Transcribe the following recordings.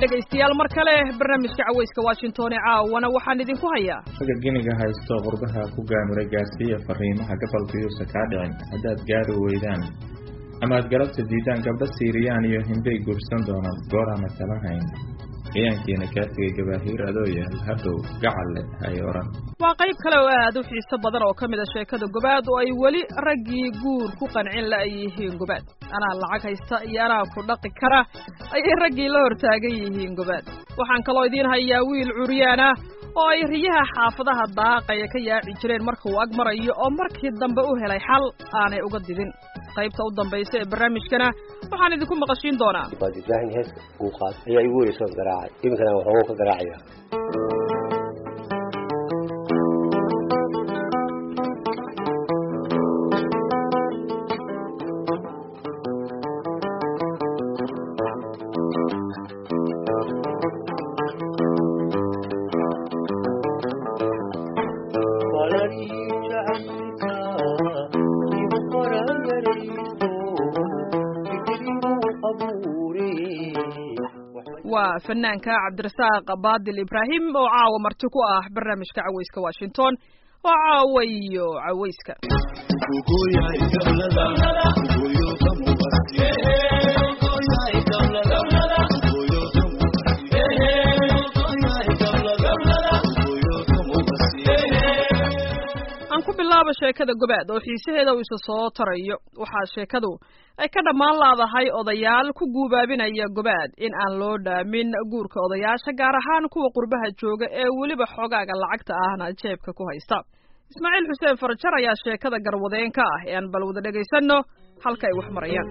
dhegaystayaal mar kale barnaamijka cawayska washington ee caawana waxaan idinku hayaa raga giniga haysto qurbaha ku gaamuray gaarsiiya fariimaha gabalkayuusa kaa dhicin haddaad gaari weydaan ama aad galabta diidaan gabdho siiriyaan iyo hinbay guursan doonaan gooraana kala hayn ciyaankiina kaa tegay gabaahiir adoo yaal hadhow gacalle hay odhan waa qayb kale oo aad u xiiso badan oo ka mid a sheekada gobaad oo ay weli raggii guur ku qancin la ay yihiin gobaad anaa lacag haysta iyo anaa ku dhaqi kara ayay raggii la hortaagan yihiin gobaad waxaan kaloo idiin hayaa wiil curyaan ah oo ay riyaha xaafadaha daaqaya ka yaaci jireen marka uu ag marayo oo markii dambe u helay xal aanay uga didin qaybta u dambaysa ee barnaamijkana waxaan idinku maqashiin doonaa waad ibraahin heeska uu qaad ayaa igu wereysoo garaacay iminkana waxoogo ka garaacaya waa fanaanka cabdirasaaq baadil ibraahim oo caawa marti ku ah barnaamijka cawayska washington oo caawa iyo cawayska aan ku bilaabo sheekada gobaad oo xiisaheeda uu isa soo tarayo waxaa sheekadu ay ka dhammaan laadahay odayaal ku guubaabinaya gobaad in aan loo dhaamin guurka odayaasha gaar ahaan kuwa qurbaha jooga ee weliba xogaaga lacagta ahna jeebka ku haysta ismaaciil xuseen farajar ayaa sheekada garwadeen ka ah ee aan bal wada dhegaysanno halka ay wax marayaan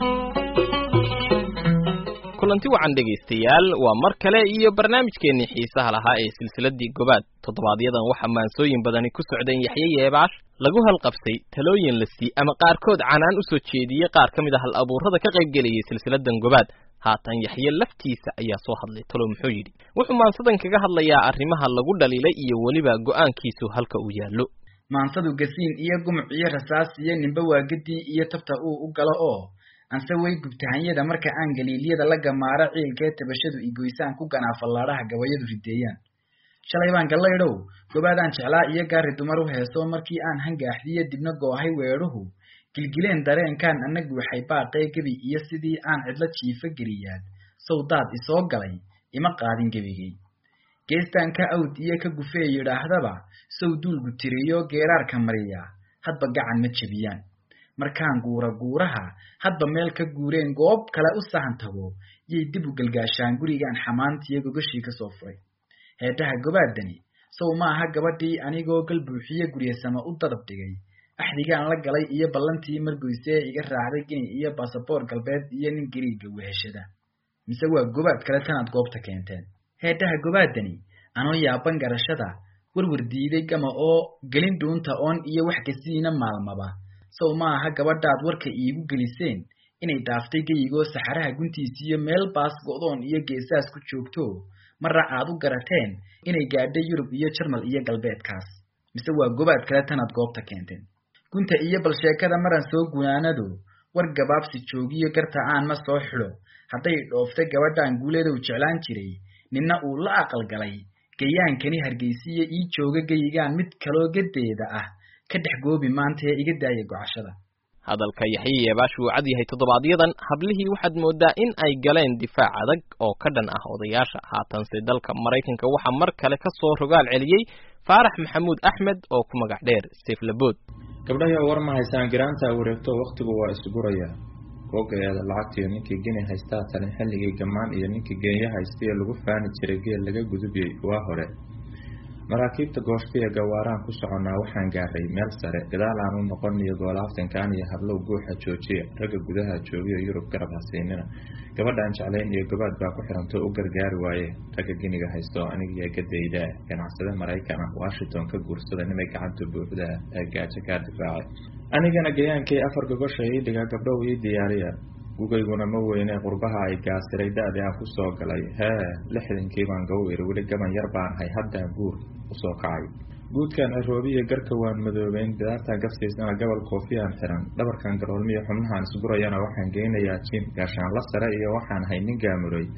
kulanti wacan dhegaystayaal waa mar kale iyo barnaamijkeennii xiisaha lahaa ee silsiladii gobaad toddobaadyadaan waxaa maansooyin badani ku socdeen yaxye yeebaash lagu halqabsay talooyin la sii ama qaarkood canaan u soo jeediyey qaar ka mid a hal abuurrada ka qaybgelayay silsiladan gobaad haatan yaxye laftiisa ayaa soo hadlay talo muxuu yidhi wuxuu maansadan kaga hadlayaa arrimaha lagu dhaliilay iyo weliba go'aankiisu halka uu yaallo maansadu gasiin iyo gumuc iyo rasaas iyo nimbe waagadii iyo tabta uu u galo oo anse way gubtahanyada marka aan galiilyada la gamaaro ciilkee tabashadu igoysaan ku ganaafallaadhaha gabayadu rideeyaan shalay baan gallaydhow gobaadaan jeclaa iyo gaari dumar u heeso markii aan hangaaxdiyo dibna goohay weedhuhu gilgileen dareenkaan annagu waxay baaqee gebi iyo sidii aan cidlo jiifa geliyaad sow daad isoo galay ima qaadin gebigay geestaan ka awd iyo ka gufee yidhaahdaba sow duulgu tiriyo geeraarka mariya hadba gacan ma jebiyaan markaan guura guuraha hadba meel ka guureen goob kale u sahan tago yay dib u galgaashaan gurigaan xamaantiyo gogashii ka soo furay heedhaha gobaadani sow ma aha gabadhii anigoo gal buuxiye guryasama u dadab dhigay axdigaan la galay iyo ballantii margoysee iga raacday gini iyo basaboor galbeed iyo nin gariiga weheshada mise waa gobaad kale tanaad goobta keenteen heedhaha gobaadani anoo yaaban garashada warwar diiday gama oo gelin dhuunta oon iyo wax kasiina maalmaba sow ma aha gabadhaad warka iigu geliseen inay dhaaftay geyigoo saxaraha guntiisiiyo meel baas go'doon iyo geesaas ku joogto marra aad u garateen inay gaadhay yurub iyo jarmal iyo galbeedkaas mise waa gobaad kale tanaad goobta keenteen gunta iyo bal sheekada maran soo gunaanado war gabaabsi joogiyo garta aan ma soo xidho hadday dhooftay gabadhaan guuleedow jeclaan jiray ninna uu la aqalgalay gayaankani hargeysiya ii jooga geyigaan mid kaloo gadeeda ah ka dhex goobi maanta ee iga daaya gocashada hadalka yaxye yeebaash wuu cad yahay toddobaadyadan hablihii waxaad mooddaa in ay galeen difaac adag oo ka dhan ah odayaasha haatanse dalka maraykanka waxaa mar kale ka soo rogaal celiyey faarax maxamuud axmed oo ku magac dheer seflabood gabdhayo war ma haysaan giraanta wareegto wakhtigu waa isgurayaa googaeeda lacagtiyo ninkii geni haystaa talin xilligii gammaan iyo ninkii geenya haystayo lagu faani jiray geel laga gudubiyey waa hore maraakiibta gooshtiya gawaaraan ku soconnaa waxaan gaaray meel sare gadaal aan u noqoniyo goolaaftankaan iyo hablow guuxa joojiya ragga gudaha joogiyo yurub garab hasiinina gabadhaan jeclayn iyo gobaad baa ku xirantoo u gargaari waaye ragga giniga haysto anigiyo gadayda ganacsade maraykan ah washington ka guursada nimay gacanta buuxda ee gaajo kaa difaacay anigana gayaankii afar gogosha ii dhiga gabdhow ii diyaariya gugayguna ma weyne qurbaha ay gaasiray da-dii aan ku soo galay hee lixdankii baan gawir weli gaban yar baan hay haddaan guur usoo kacay guudkan ciroobiya garka waan madoobeyn bidaartan gafsiisana gobol koofiyaan xiran dhabarkan garoolmiya xubnahaan isgurayana waxaan geynayaa jin gaashaan la sare iyo waxaan hay nin gaamuray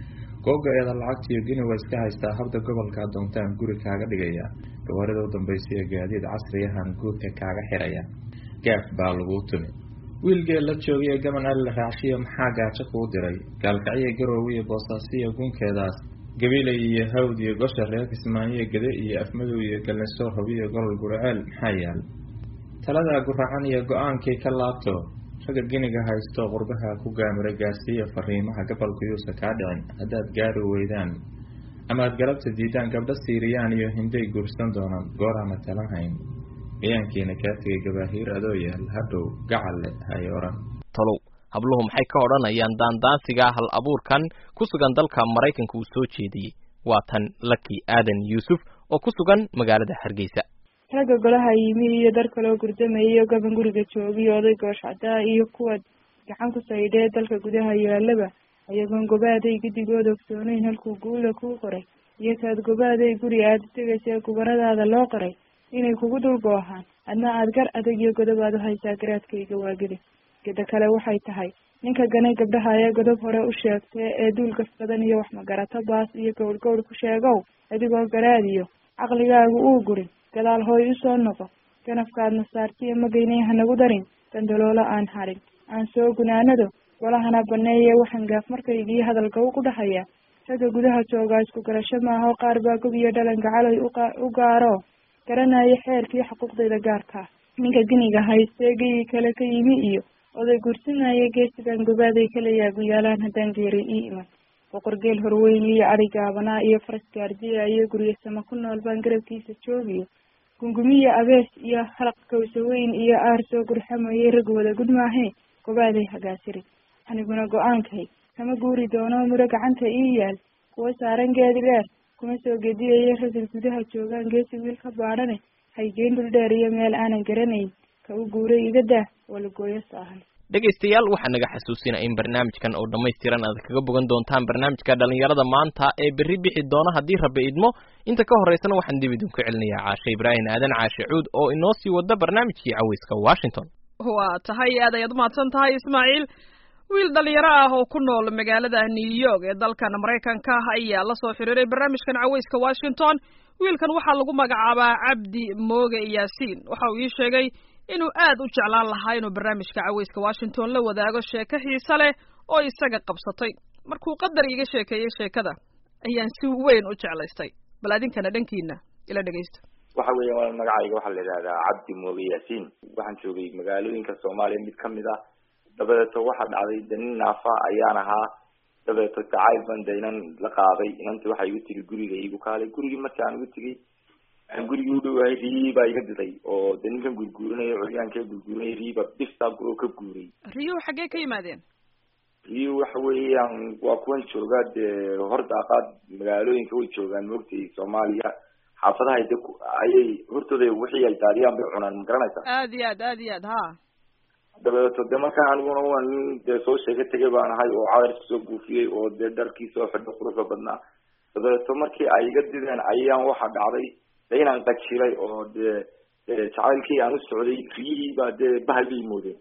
googa-eeda lacagtiiyo gini waa iska haystaa habda gobolkaa doontaan guri kaaga dhigaya gawaarida u dambaysiya gaadiid casriyahan guurka kaaga xiraya gaaf baa laguu tumi wiilgee la joogay gaban alla raacshiya maxaa gaajo kuu diray gaalkacyo garoowe iyo boosaasiya gunkeedaas gabilay iyo hawd iyo gosha reer kismaayo gede iyo afmadow iyo galnisoor hobiyo golol guraceel maxaa yaal taladaa guracan iyo go-aankii ka laabto ragga giniga haysto qurbaha ku gaamira gaarsiiya fariimaha gabalku yuusa kaa dhicin haddaad gaari weydaan amaad galabta diidaan gabdho siiriyaan iyo hinday guursan doonaan gooraana talan hayn miyaankiina kaa tegay gabaahiir adoo yaal hadhow gacalle hay odhan talow habluhu maxay ka odhanayaan daandaansiga hal abuurkan ku sugan dalka maraykanka uu soo jeediyey waa tan laki aadan yuusuf oo ku sugan magaalada hargeysa ragga golaha yimi iyo dar kaloo gurdamaya iyo gaban guriga joogiyo oday gooshcadaa iyo kuwa gacan ku saydhee dalka gudaha yaalaba ayagoon gobaaday guddigooda ogsooneyn halkuu guula kuu qoray iyo kaad gobaaday guri aada tegaysa gubaradaada loo qoray inay kugu dul goohaan adna aada gar adag iyo godob aad u haysaa garaadkayga waagida geda kale waxay tahay ninka ganay gabdhaha ee godob hore u sheegtee ee duul gaf badan iyo wax magarato baas iyo gowr gowr ku sheegow adigoo garaadiyo caqligaagu uu gurin gadaal hooy usoo noqo ganafkaadna saartiyo magaynay hanagu darin dandaloolo aan harin aan soo gunaanado golahana baneeye waxaan gaaf markaygii hadalgaw ku dhahayaa ragga gudaha joogaa isku garasho maaho qaar baa gob iyo dhalan gacaloy u gaaro garanaya xeerkii xuquuqdayda gaarkaa ninka giniga haystee geyii kale ka yimi iyo oday gursinaya geesigan gobaaday kala yaaguyaalaan haddaan geeri ii iman boqorgeel horweyn iyo adhi gaabanaa iyo faras gaardiya iyo guryasama ku nool baan garabkiisa joogiyo gungumiya abees iyo halaq kawsa weyn iyo aar soo gurxamayay rag wada gudmaahee gobaaday hagaasiri aniguna go-aankay kama guuri doono muro gacanta ii yaal kuwa saaran geedi dheer kuma soo gediyayo ragga gudaha joogaan geesi wiil ka baadhane haygeyn dhul dheer iyo meel aanan garanayn ka u guuray iga daa walagooyo saahan dhegaystayaal waxaa naga xasuusinaa in barnaamijkan oo dhammaystiran aad kaga bogan doontaan barnaamijka dhalinyarada maanta ee berri bixi doona haddii rabbi idmo inta ka horeysana waxaan dib idinku celinayaa caashe ibraahim aadan caashe cuud oo inoo sii wada barnaamijkii caweyska washington waa tahay aad ayaad umahadsan tahay ismaaciil wiil dhalinyaro ah oo ku nool magaalada new york ee dalkan maraykanka ayaa la soo xiriiray barnaamijkan caweyska washington wiilkan waxaa lagu magacaabaa cabdi mooge yaasiin waxa uu ii sheegay inuu aad u jeclaan lahaa inuu barnaamijka caweyska washington la wadaago sheeko xiise leh oo isaga qabsatay markuu qadar iiga sheekeeyey sheekada ayaan si weyn u jeclaystay bal adinkana dhankiina ila dhegaysto waxa weeya waa magacayga waxaa la yidhahdaa cabdi mooge yaasiin waxaan joogay magaalooyinka soomaaliya mid kamid ah dabadeeto waxaa dhacday de nin naafa ayaan ahaa dabadeeto jacayl ban de inan la qaaday inanti waxaa igu tigi guriga igu kaalay gurigii markii aan igu tegay aan gurigii u dhowahay riyi baa iga diday oo de ninkan gurguurinaya curyaankee gurguurinaya riyiba biftaa oo ka guuray riyuhu xaggee ka yimaadeen riyu waxa weeyaan waa kuwan joogaa dee hordaaqaad magaalooyinka way joogaan moogtay soomaaliya xaafadaha de ayay hortooda wixii ay daadiyaan bay cunaan ma garanaysaa aad iyo aad aad iyo aad ha dabadeeto de markaa aniguna waa nin dee soo sheega tegay baan ahay oo cadarki soo buufiyey oo dee dharkii soo xidho quruxda badnaa dabadeeto markii ay iga dideen ayaan waxa dhacday de inaan qajilay oo dee jacaylkii aan u socday riyihii baa dee bahal bay moodeen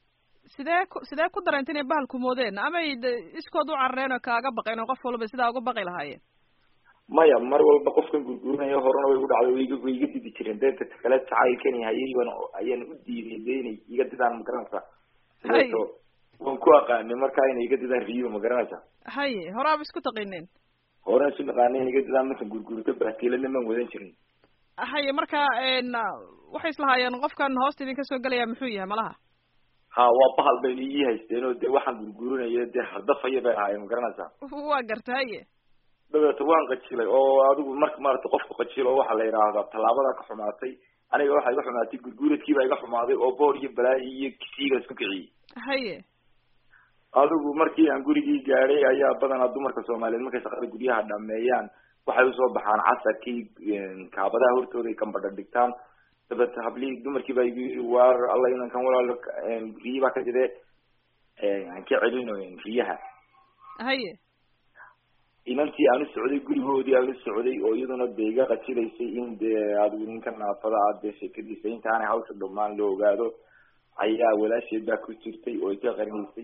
sidee ku sidee ku dareenta inay bahalku moodeen amay iskood u carareen oo kaaga baqeen oo qof walba sidaa uga baqi lahaayeen maya mar walba qofkan gurgurinaya horena way igu dhacday way iga way iga didi jireen deeta kale jacaylkani hayayban ayaan u diiday de inay iga didaan ma garanaysaa dabeeto waan ku aqaanay markaa inay iga didaan riyo ma garanaysaa haye horaaba isku taqiineen horan isu naqaanay inay iga didaan markan gurgurito baaskiilana maan wadan jirin haye marka waxay islahaayeen qofkan hoosta idinka soo gelaya muxuu yahay malaha ha waa bahal bayna ii haysteen oo dee waxaan gurgurinaya dee hardafaya bay ahaayeen ma garanaysaa waa garta haye dabeeto waan qajilay oo adigu marka maarata qofka qajilo waxaa la yidhaahdaa tallaabada ka xumaatay aniga waxaa iga xumaatay gurguuradkiibaa iga xumaaday oo boor iyo balaayi iyo kisiiga isku kiciyey haye adigu markii aan gurigii gaadhay ayaa badanaa dumarka soomaaliyeed markay shaqada guryaha dhameeyaan waxay usoo baxaan casarkii kaabadaha hortooda ay kambadha dhigtaan dabeeto hablihii dumarkii baa igu yiri waar alla inankan walaalo riyi baa ka jire aan ka celino riyaha haye inantii aan u socday gurigoodii aan u socday oo iyaduna de iga qajilaysay in dee adigu ninka naafada ah dee sheekadiisa intaanay hawsha dhamaan la ogaado ayaa walaasheed baa ku jirtay oo iga qarinaysay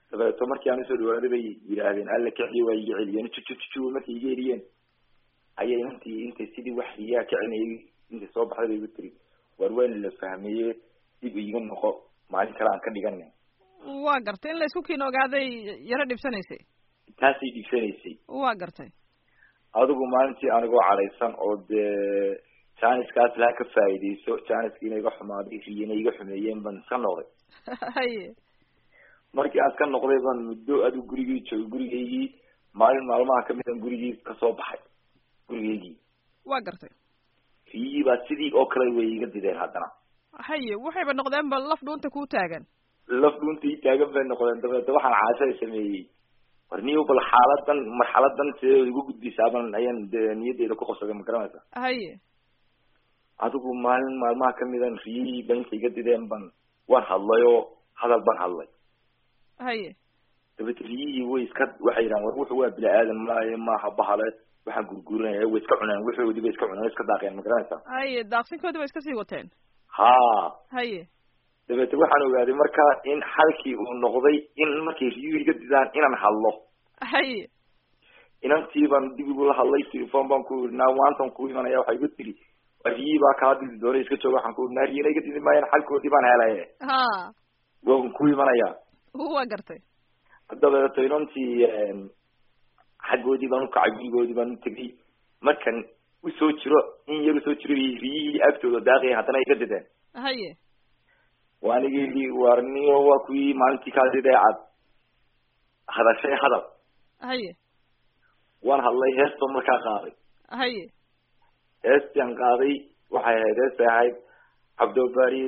dabeeto markii aan usoo dhawaaday bay yidhaahdeen alla kiciyo waa iga celiyeen jujujuju markay iga eliyeen ayay intii intay sidii wax riyaa kicinayay intay soo baxday bay igu tiri war waan la fahmeeye dib iiga noqo maalin kale aan ka dhigana waa gartay in la isku kiin ogaaday yaro dhibsanaysay taasay dhigsanaysay waa gartay adigu maalintii anigoo cadhaysan oo dee janiskaas laha ka faa'iidayso janiskiina iga xumaaday riyana iga xumeeyeen baan iska noqday haye markii aan iska noqday baan muddo adigu gurigii joogay gurigaygii maalin maalmaha kamid an gurigii kasoo baxay gurigaygii waa gartay riyihii baa sidii oo kale way iga dideen haddana haye waxayba noqdeen ba laf dhuunta kuu taagan laf dhuunta ii taagan bay noqdeen dabeete waxaan caashada sameeyey war niyo bal xaaladan marxaladan sidee igu gudbisaaban ayaan dee niyadeyda ku qabsaday ma garanaysa haye adigu maalin maalmaha kamidan riyihii ba intay iga dideen ban waan hadlay oo hadal baan hadlay haye dabeete riyihii way iska waxay yidhahan war wuxu waa bini aadan maaye maaha bahale waxaan gurgurinaya way iska cuneen wuxoodii bay iska cuneen way iska daaqeen ma garanaysa haye daaqsinkoodii ba iska sii wateen ha haye dabeete waxaan ogaaday marka in xalkii uu noqday in markay riyuhu iga didaan inaan hadlo haye inantii baan dib igula hadlay telefon baan ku iri naa maantan ku imanaya waxay igu tiri waa riyihii baa kaa didi doonay iska jooga waxaan ku iri naa riyana iga didi maayaan xalkoodii baan helaye ha waan ku imanaya waa gartay dabeeto inantii xaggoodii baan ukacay gurigoodii baan utegay markan usoo jiro in yar usoo jiro riyihii agtooda daaqaya haddana iga dideen haye waanigi yidhi warniyo waa kuwii maalintii kaa didee cad hadashay hadal haye waan hadlay heestoo markaa qaaday haye heestian qaaday waxay ahayd heestay ahayd cabdobari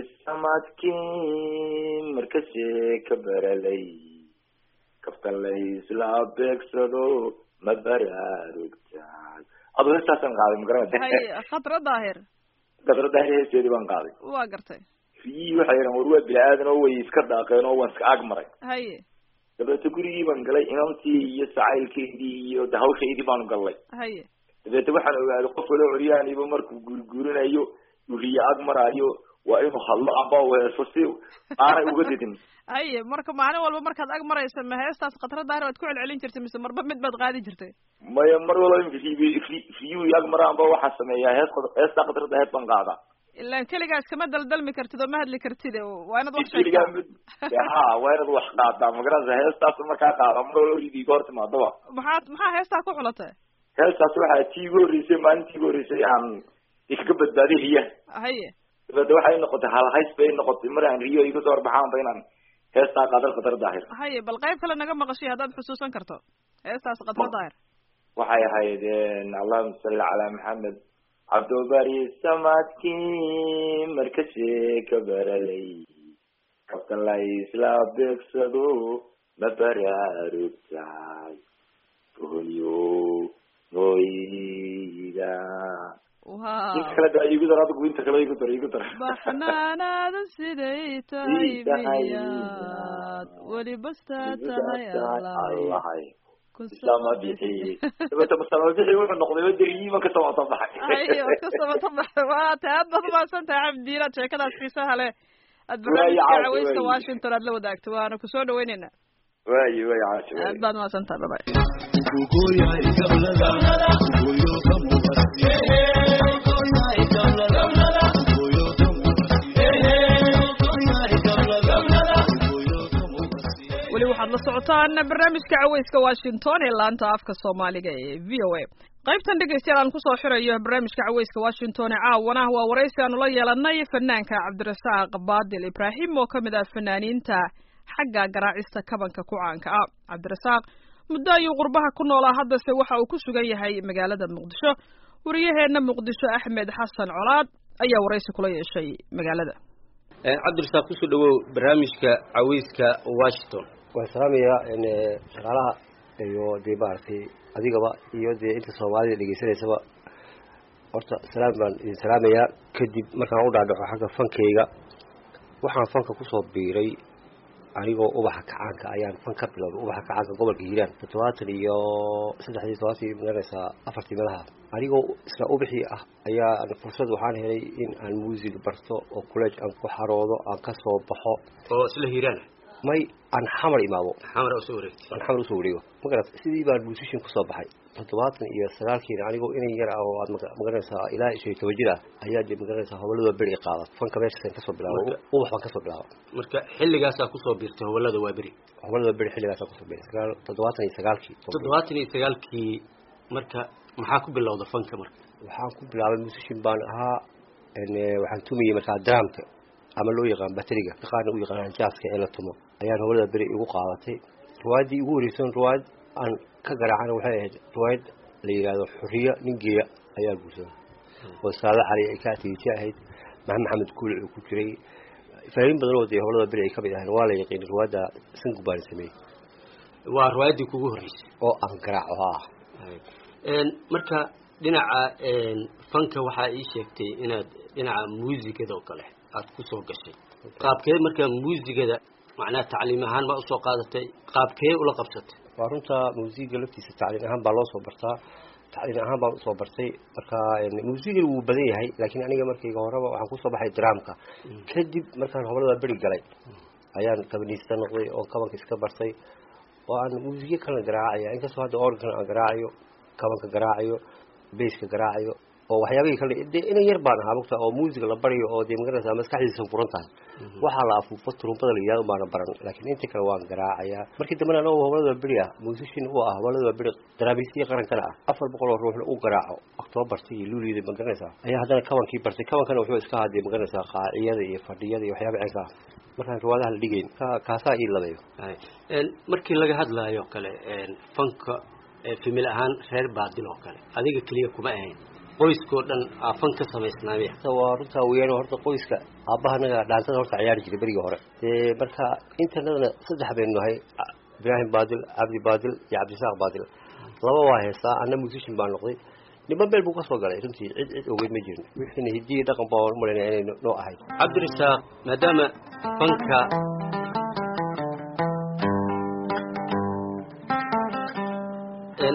samadkii markasee ka baralay kaftan la isla beegsado ma baraarugtaay adoo heestaasaan qaaday ma garanaysa haye khadra daahir gadrada heesteedii baan qaaday waa gartay riyihii waxay yidhahan war waa bini aadan oo way iska daaqeen oo waan iska ag maray haye dabeeto gurigii baan galay inantii iyo sacaylkeydii iyo de hawshaydii baanu gallay haye dabeete waxaan ogaaday qof walo coryaaniba markuu gurigurinayo uu riyo ag maraayo waa inuu hadlo amba u heeso si aanay uga didin haye marka maalin walba markaad ag maraysa ma heestaas khadra daahir waad ku celcelin jirtay mise marba mid baad qaadi jirtay maya mar walba imika riy riyuhu ag maraanba waxaan sameeyaa hees heestaa qadrada hees baan qaadaa ilaan keligaas kama daldalmi kartid oo ma hadli kartid waa inaad wax keligaa sheegtaa mid ha waa inaad wax qaadaa magaranaysa heestaas markaa qaada mar walba ridi iga hor timaadaba maxaad maxaa heestaa ku xulatay heestaas waxaa tii igu horreysay maalintii igu horreysay aan ikaga badbaaday riyaha haye dabeete waxay noqotay halhays bay noqotay mar aan riyo iga soo horbaxaanba inaan heestaa qaadal qadar daahir haye bal qayb kale naga maqashay haddaad xusuusan karto heestaas khadra daahir waxay ahayd allahuma salli calaa maxamed cabdobari samadkii markasee ka baralay kabtan la isla beegsado ma baraarugtaay boholyo mooyida wow inta kale da igu dar adigu inta kale igu dar igu dar baxnaanaada siday tahay Ii tahay miyaad weli bastaa Igu tahay dar allahay allahay ku islaama bixi dabeete masalama bixi wuxuu noqday wadariyiima ka samata baxay haye waad ka sabata baxday waa tahay aad baad umahadsan tahay cabdiinaad sheekadaas xiisaha leh aad Waayo, barnaamijka caawa, caweysta waayo. washington aad la wadaagto waana kusoo dhaweyneynaa waayo waayo caasho waayo aad baad umahadsan tahay babay weli waxaad la socotaan barnaamijka caweyska washington ee laanta afka soomaaliga ee v o a qaybtan dhegeystayaal aan kusoo xirayo barnaamijka caweyska washington ee caawana waa waraysi aanu la yeelanay fanaanka cabdirasaaq baadil ibraahim oo kamid ah fanaaniinta xagga garaacista kabanka ku caanka ah cabdirasaaq muddo ayuu qurbaha ku noolaa haddase waxa uu ku sugan yahay magaalada muqdisho wariyaheena muqdisho axmed xasan colaad ayaa waraysi kula yeeshay magaalada cabdirasaaq kusoo dhawow barnaamijka caweyska washington waan salaamayaa shaqaalaha iyo dee maaragtay adigaba iyo dee inta soomaalida dhegeysanaysaba horta salaam baan idin salaamayaa kadib markaan u dhaadhaco xagga fankeyga waxaan fanka kusoo biiray anigoo ubaxa kacaanka ayaan fan ka bilowday ubaxa kacaanka gobolka hiiraan toddobaatan iyo saddexdii todobaatan maganaysaa afartii meelaha anigoo isla ubixii ah ayaa fursad waxaan helay in aan muusig barto oo college aan ku xaroodo aan ka soo baxo oo isla hiiraan may aan xamar imaado xamar usoo wareegtay aan xamar usoo wareego ma garat sidii baan musician kusoo baxay toddobaatan iyo sagaalkiina anigoo inan yar ah oo aad maga- magaranaysaa ilaa shan iyo toban jir ah ayaa dee magaranaysaa howladooda beri qaada fanka meeshaasaan kasoo bilaabo Marka- ubax baan kasoo bilaabo marka xilligaasaa kusoo biirtay howlada waa beri howladooda beri xilligaasaan kusoo bilaabay sagaal toddobaatan iyo sagaalkii toddobaatan iyo sagaalkii marka maxaa ku bilowda fanka marka waxaan ku bilaabay musician baan ahaa n waxaan tumayey markaa dramka ama loo yaqaan bateriga qaarna u yaqaanaan jaaska ee la tumo ayaan howlada beri igu qaadatay riwaayaddii igu horeysan riwaayad aan ka garaacana waxay ahayd riwaayad la yidhaahdo xuriya nin geeya ayaa guursaday oo saada cali ay ka atiijo ahayd maxamed maxamed kuuli uu ku jiray faahiin badan oo dee howlada beri ay ka mid ahayn waa la yaqiin riwaayadda sangu baan sameeyey waa riwaayaddii kugu horreysay oo aan garaaco ha ah Een, marka dhinaca een, fanka waxaa ii sheegtay inaad dhinaca muusigada oo kale aad kusoo gashay qaabkee marka muusigada macnaha tacliim ahaan baa usoo qaadatay qaabkee ula qabsatay waa runta muusiga laftiisa tacliin ahaan baa loo soo bartaa tacliin ahaan baan usoo bartay marka muusigan wuu badan yahay laakiin aniga markayga horeba waxaan kusoo baxay dramka kadib markaan hoblada beri galay ayaan kabaniista noqday oo kabanka iska bartay oo aan muusiyo kalena garaacaya inkastoo hadda organ aan garaacayo kabanka garaacayo baska garaacayo oo waxyaabihii kale dee inan yar baan ahaa mugta oo muusiga la barayo oo dee magaranaysa maskaxdiisa furan tahay waxaa la afuufo turumbada la yidhahdo baana baran laakiin inta kale waan garaacayaa markii dambena anoo howlada beri ah musician u ah howlada beri daraamisiya qarankana ah afar boqol oo ruuxna u garaaco octoobarta iyo luuliyada magaranaysaa ayaa haddana kabankii bartay kabankana wuxuu iska ahaa dee magaranaysaa qaaciyada iyo fadhiyada iyo waxyaaba cinka ah markaan riwaadaha la dhigayn ka- kaasaa ii labayo Hay. Een, markii laga hadlaayo kale een, fanka ee famil ahaan reer baadil oo kale adiga keliya kuma ahayn qoyskoo dhan aa fan ka samaysnaamaya Horta waa runtaa weeyaan horta qoyska aabahanaga dhaantada horta ciyaari jiray berigii hore dee marka intanadana saddex baynu nahay A- ibraahim baadil cabdi baadil iyo cabdisaaq baadil laba waa heestaa anna musician baan noqday niman meel buu kasoo galay runtii cid cid ogeyd ma jirin wixiina hidiyi dhaqan baa u malaynaya inay no- noo ahayd cabdirasaaq maadaama fanka Een,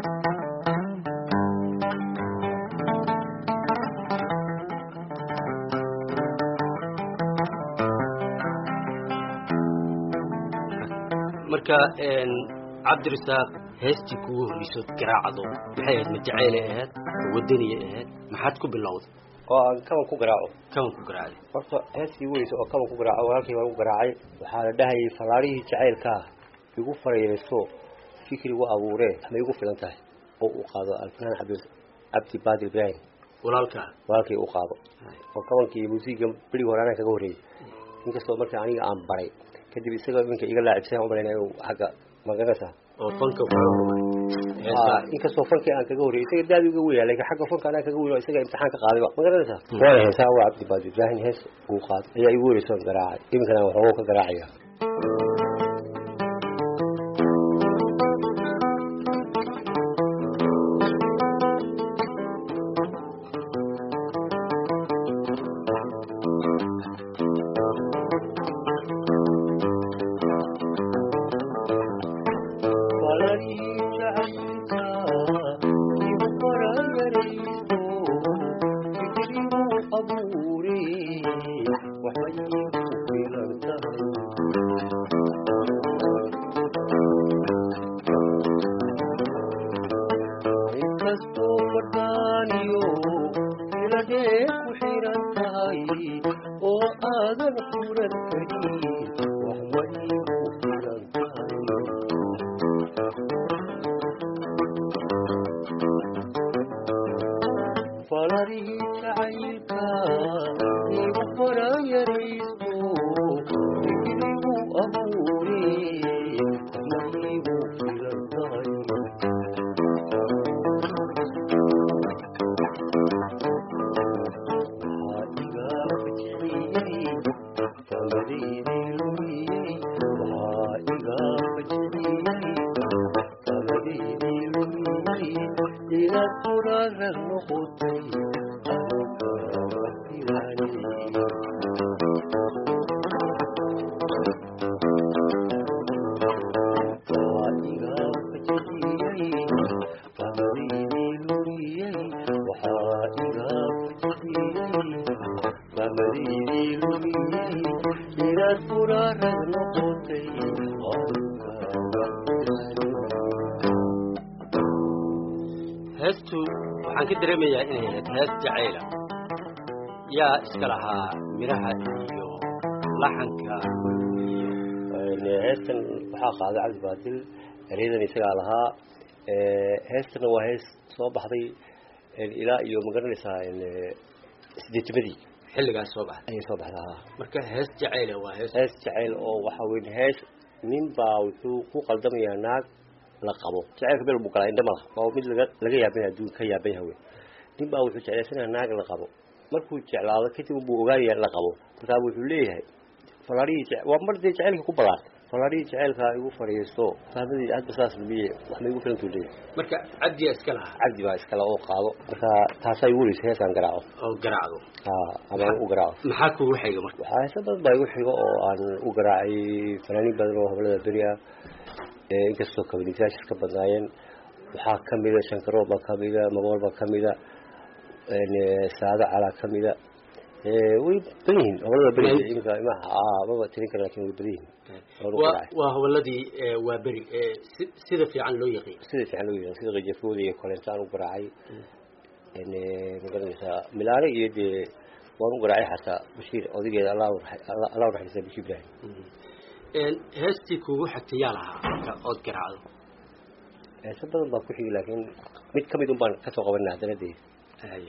marka een, cabdirasaaq heestii kugu horreysood garaacdo maxay ahayd ma jaceylay ahayd ma wadaniyay ahayd maxaad ku bilowday oo aan kaban ku garaaco kaban ku garaacday horta heestii weysa oo kaban ku garaaco walaalkii baan ku garaacay waxaa la dhahayay fallaarihii jacaylkaa igu farayeyso fikrigu abuuree ma igu filan tahay oo uu qaado alfanaan cabdi cabdi baadil ibraahim walaalkaa walaalkii uu qaado oo kabankii iyo muusiga berigi hore anaa kaga horreeyey inkastoo marka aniga aan baray kadib isaga iminka iga laacibsan u malaynaya inuu xagga magaranaysaa oo fanka kaga dhumay Ah, inkastoo fankii aan kaga horreeyey isaga daadi uga weyaa laakiin xagga fanka anaa kaga weyn oo isaga imtixaan ka qaadayba magaranaysaa waana heesaa waa cabdi baadi ibraahim hees uu qaado ayaa igu horeysa oon garaacay iminkana waxoogo ka garaacaya inkastoo fadhaaniyo iladee ku xiran tahay oo aadan furan karin wax way ku filan tahay falarihii jacaylka igu farayarayso fikrigu abuure waxmaygu filan tahay Thank you. noqotay heestu waxaan ka dareemayaa inay ahayd hees jacayla yaa iska lahaa miraha iyo laxanka heestan waxaa qaaday cabdi baadil eryadan isagaa lahaa heestana waa hees soo baxday ilaa iyo magaranaysaa sideetimadii xilligaas soo baxday ayay soo baxday haa marka hees jacayla waa hees hees jacayl oo waxaa weyn hees nin baa wuxuu ku qaldamayaa naag la qabo jacaylka meel buu galaa indha malaha waa mid laga laga yaabanya adduunka ka yaaban yahay wey nin baa wuxuu jeclaysanaya naag la qabo markuu jeclaado kadib buu ogaanaya la qabo markaa wuxuu leeyahay falaarihii waa mar dee jacaylka ku balaartay falaarihii jacaylka igu fadhiisto fahmadii hadba saas lumiye wax ma igu filantuu leeyahay marka cabdiyaa iska lahaa cabdi baa iskale oo qaado marka taasaa igu weysa heesaan garaaco oo garaacdo ha ama u garaaco maxaa kugu xiga marka waxaa heesa badan baa igu xigo oo aan u garaacay fanaaniin badan oo hablada beri ah inkastoo kabanisaashis ka badnaayeen waxaa kamida shankaroo baa kamida magool baa kamida saado calaa kamida way badan yihiin hablada beri imika maba tirin kara lakin way badan yihiin waa waa hawaladii waa beri sida fiican loo yaqiin sida fiican loo yaqiin sida qajafooda iyo koleento aan u garaacay magaranaysaa milaane iyo dee waan u garaacay xataa bashiir odageeda allah allah unaxariista bashir ibrahim heestii kugu xigtay yaa lahaa marka ood garaacdo heese badan baa ku xigi laakiin mid kamid un baan kasoo qabanay haddana dee haye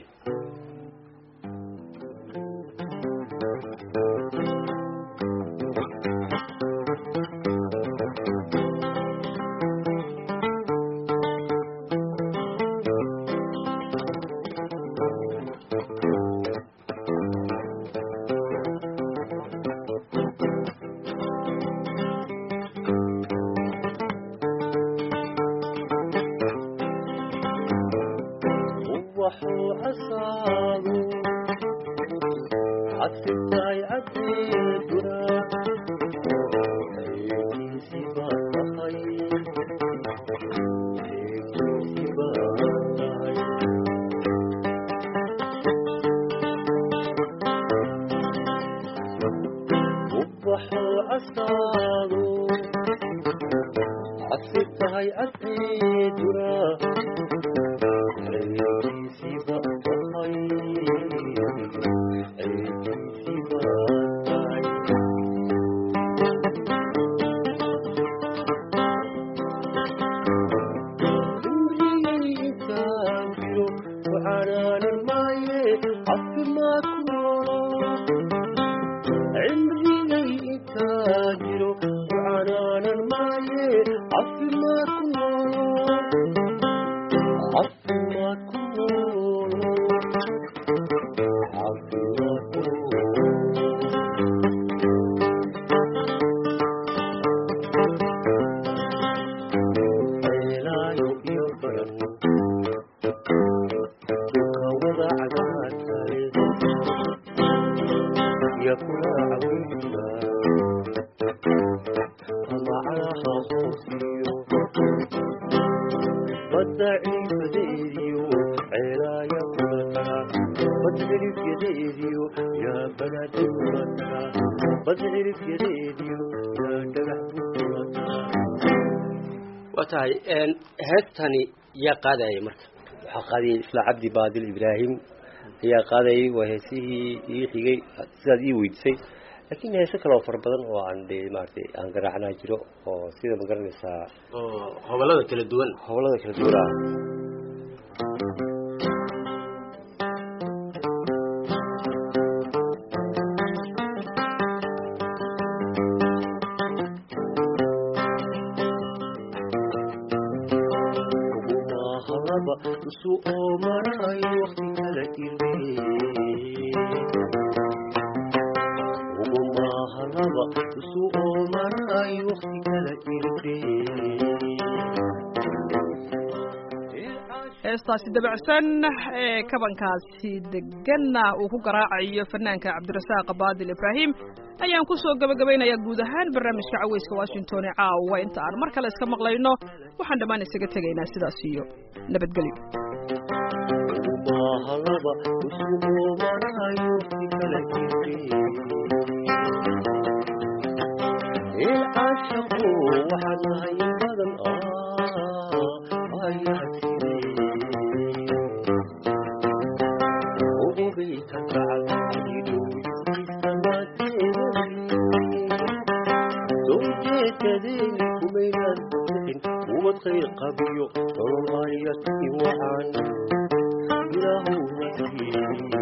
waa tahay heestani yaa qaadaya marka waxaa qaadayay isla cabdi baadil ibraahim ayaa qaadayay waa heesihii ii xigay sidaad ii weydisay laakiin heese kale oo fara badan oo aan de maaragtay aan garaacnaa jiro oo sida ma garanaysaa oo hobolada kala duwan hobolada kala duwan ah usu oomanay waqti kala irde ugumahalaba usu oomanay waqti kala irde heestaasi dabacsan ee kabankaasi deganna uu ku garaacayo fanaanka cabdirasaaq baadil ibraahim ayaan ku soo gabagabaynayaa guud ahaan barnaamijka caweyska washington ee caawa inta aan mar kale iska maqlayno waxaan dhammaan isaga tegaynaa sidaas iyo nabadgelyo ugumahalaba usu oomanay waqti kala irde ilcaashaqu waxaan nahay in badan ayaa sidee ogogayta sowjeedadeeni kumaynaan bixin ubad khayr qabiyo nolol ayati wacan ilaahowna siiyey